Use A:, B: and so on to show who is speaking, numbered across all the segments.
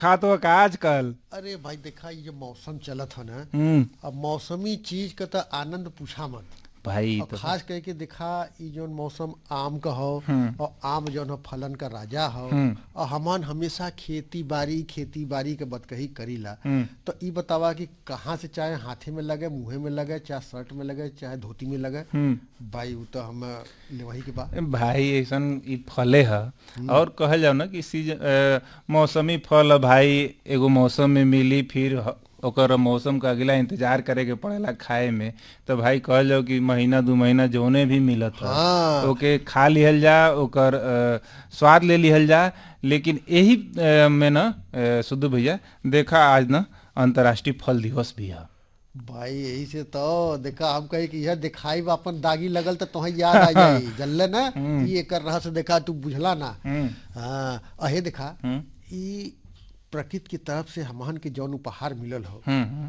A: खात हो का आजकल
B: अरे भाई देखा ये जो मौसम चलत है ना
A: हम्म
B: अब मौसमी चीज का तो आनंद पूछा मत
A: भाई
B: और
A: तो
B: खास करके देखा ई जो मौसम आम का हो और आम जो है फलन का राजा हो और हमन हमेशा खेती बाड़ी खेती बाड़ी के बतकही करीला तो ई बतावा कि कहाँ से चाहे हाथे में लगे मुंहे में लगे चाहे शर्ट में लगे चाहे धोती में लगे भाई वो तो हम लेवही के बा
A: भाई ऐसन ई फले ह और कहल जाओ ना कि सीजन अ, मौसमी फल ह भाई एगो मौसम में मिली फिर ह- ओकर मौसम का अगला इंतजार करे के पड़ेला खाए में तो भाई कहल जाओ कि महीना दू महीना जौने भी मिलत ह
B: हाँ।
A: ओके खा लिहल जा ओकर अ, स्वाद ले लिहल जा लेकिन यही अ, में ना अ, सुधु भैया देखा आज ना अंतर्राष्ट्रीय फल दिवस भी है
B: भाई यही से तो देखा हम कहे कि यह दिखाई बा अपन दागी लगल तो तुम्हें याद आ जाई जल्ले ना ई एकर रहस्य देखा तू बुझला ना हाँ अहे देखा ई प्रकृति की तरफ से हमहन के जौन उपहार मिलल हो
A: हम्म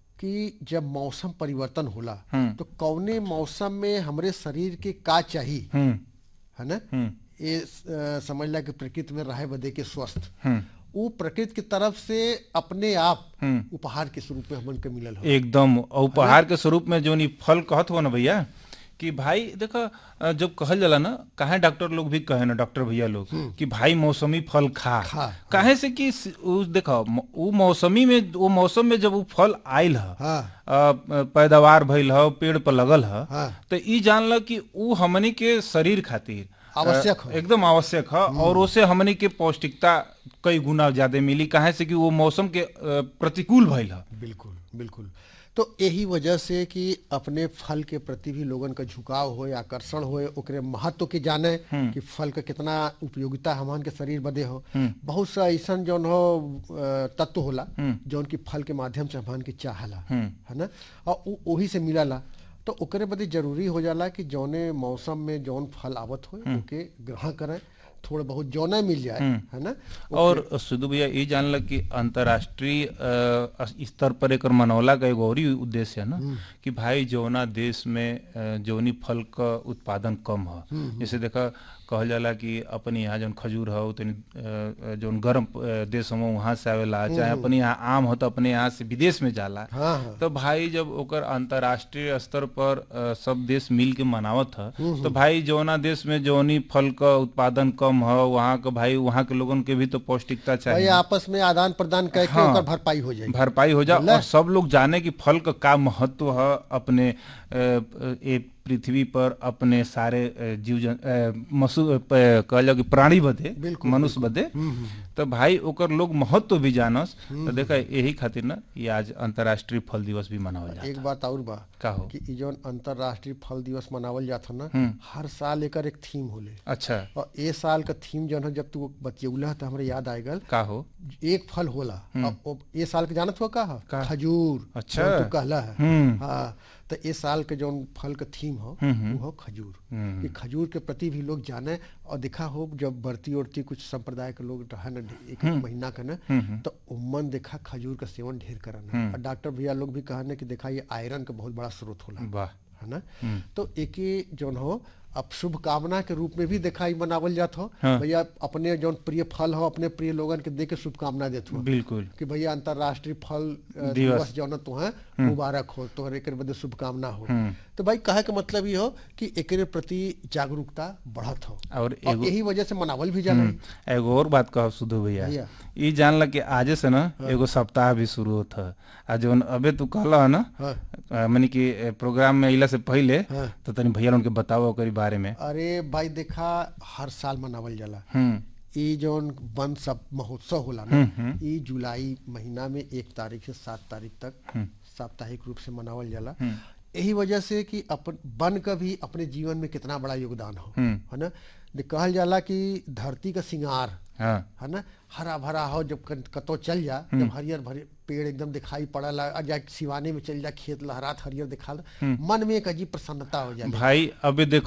B: कि जब मौसम परिवर्तन होला तो कौने मौसम में हमरे शरीर के का चाहिए
A: हम्म
B: है ना ये अ, समझ ला कि प्रकृति में रहे बदे के स्वस्थ वो प्रकृति की तरफ से अपने आप उपहार के स्वरूप में हमन के मिलल हो
A: एकदम और उपहार के स्वरूप में जो नी फल कहत हो ना भैया कि भाई देखो अ, जब कहल जाला ना काहे डॉक्टर लोग भी कहे ना डॉक्टर भैया लोग कि भाई मौसमी फल खा
B: खा,
A: काहे से कि स- उ देखो म- उ मौसमी में वो मौसम में जब वो फल आयल ह
B: हाँ
A: अ, पैदावार भइल ह पेड़ पर लगल ह
B: हाँ।
A: तो ई जानल कि उ हमनी के शरीर खातिर
B: आवश्यक
A: अ,
B: ह।
A: एकदम आवश्यक है और उसे हमनी के पौष्टिकता कई गुना ज्यादा मिली काहे से कि वो मौसम के अ, प्रतिकूल भइल है
B: बिल्कुल बिल्कुल तो यही वजह से कि अपने फल के प्रति भी लोगन का झुकाव होए आकर्षण होए ओकरे महत्व के जाने कि फल का कितना उपयोगिता हमन के शरीर बदे हो बहुत सा ऐसन जौन हो अ, तत्व होला जौन की फल के माध्यम से हमन के चाहला है ना और उ- ओही से मिलला तो ओकरे बदे जरूरी हो जाला कि जौने मौसम में जौन फल आवत हो ओके ग्रहण करें थोड़ा बहुत जौना मिल जाए है ना
A: और सुधु भैया ये जानल कि अंतर्राष्ट्रीय अ, स्तर पर एकर मनौला का एगो और ही उद्देश्य है ना कि भाई जौना देश में अ, जौनी फल का उत्पादन कम है जैसे देखा कहल जाला कि अपने यहाँ जौन खजूर हो तनी अ, जौन गर्म अ, देश हो वहाँ से आवेला चाहे अपने यहाँ आम हो तो अपने यहाँ से विदेश में जाला
B: हाँ हाँ
A: तो भाई जब ओकर अंतर्राष्ट्रीय स्तर पर अ, सब देश मिल के मनावत ह तो भाई जौना देश में जौनी फल का उत्पादन कम ह वहाँ के भाई वहाँ के लोगन के भी तो पौष्टिकता
B: भाई
A: चाहिए
B: आपस में आदान प्रदान करके
A: हाँ।
B: ओकर भरपाई हो जाए
A: भरपाई हो जा और सब लोग जाने कि फल का का महत्व है अपने अ, ए पृथ्वी पर अपने सारे अ, जीव जन अ, मसु अ, प- कहल जाओ कि प्राणी बदे
B: बिल्कुल,
A: मनुष्य बदे तो भाई ओकर लोग महत्व भी जानस तो देखा यही खातिर ना ये आज अंतर्राष्ट्रीय फल दिवस भी मनावल जाता
B: एक बात और बा
A: का हो
B: कि ई जौन अंतर्राष्ट्रीय फल दिवस मनावल जात ह ना हर साल एकर एक थीम होले
A: अच्छा
B: और ए साल का थीम जौन है जब तू बतियौला तो हमरे याद आएगल
A: का हो
B: एक फल होला अब अब ए साल के जानत हो का ह
A: का?
B: खजूर
A: अच्छा।
B: जौन तू कहला है
A: हम्म।
B: हाँ तो ए साल के जौन फल का थीम हो वो हो खजूर कि खजूर के प्रति भी लोग जाने और देखा हो जब बढ़ती उड़ती कुछ संप्रदाय के लोग है ना एक एक महीना का ना तो उम्मन देखा खजूर का सेवन ढेर करना और डॉक्टर भैया लोग भी कहने कि देखा ये आयरन का बहुत बड़ा स्रोत होला
A: वाह
B: है ना तो एक जौन हो अब शुभ कामना के रूप में भी दिखाई मनावल जात हो
A: हाँ।
B: भैया अपने जौन प्रिय फल हो अपने प्रिय लोगन के दे के शुभकामना देत हो
A: बिल्कुल
B: कि भैया अंतर्राष्ट्रीय फल अ,
A: दिवस।
B: दिवस जौन तुहे मुबारक हो तोहर एकर बदे शुभकामना हो तो भाई कहे के मतलब ये हो कि एकरे प्रति जागरूकता बढ़त हो
A: और
B: और
A: एगो
B: यही वजह से मनावल भी जाला
A: एगो और बात कहो सुधु भैया
B: भैया।
A: ई जानल कि आजे से ना एगो सप्ताह भी शुरू होता है आ जौन अबे तू कहला है ना
B: हाँ।
A: अ, मने कि ए, प्रोग्राम में अइला से पहले
B: हाँ।
A: तो तनी भैया उनके बताओ ओकरी बारे में
B: अरे भाई देखा हर साल मनावल जाला
A: हम्म
B: ई जौन वन सब महोत्सव होला ना ई जुलाई महीना में एक तारीख से सात तारीख तक साप्ताहिक रूप से मनावल जाला यही वजह से कि अपन वन का भी अपने जीवन में कितना बड़ा योगदान हो है ना दे- कहल जाला कि धरती का सिंगार
A: हाँ
B: है ना हरा भरा हो जब कन- कतो चल जा जब हरियर भरे पेड़ एकदम दिखाई पड़ला आ जा सिवाने में चल जा खेत लहरात हरियर दिखा मन में एक अजीब प्रसन्नता हो जाए
A: भाई अबे देख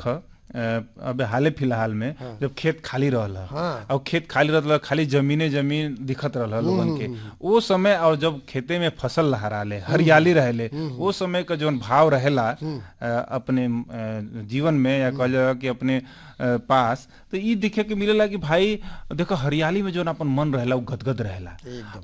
A: अ, अबे हाले फिलहाल में जब खेत खाली रहल ह,
B: हाँ।
A: और खेत खाली रहल खाली जमीने जमीन दिखत रहल लोगन के वो समय और जब खेते में फसल लहराले हरियाली रहेले वो समय का जौन भाव रहेला अ, अपने अ, जीवन में या कहल जाला कि अपने अ, पास तो ई दिखे के मिलेला कि भाई देखो हरियाली में जौन अपन मन रहेला वो गदगद रहेला
B: एकदम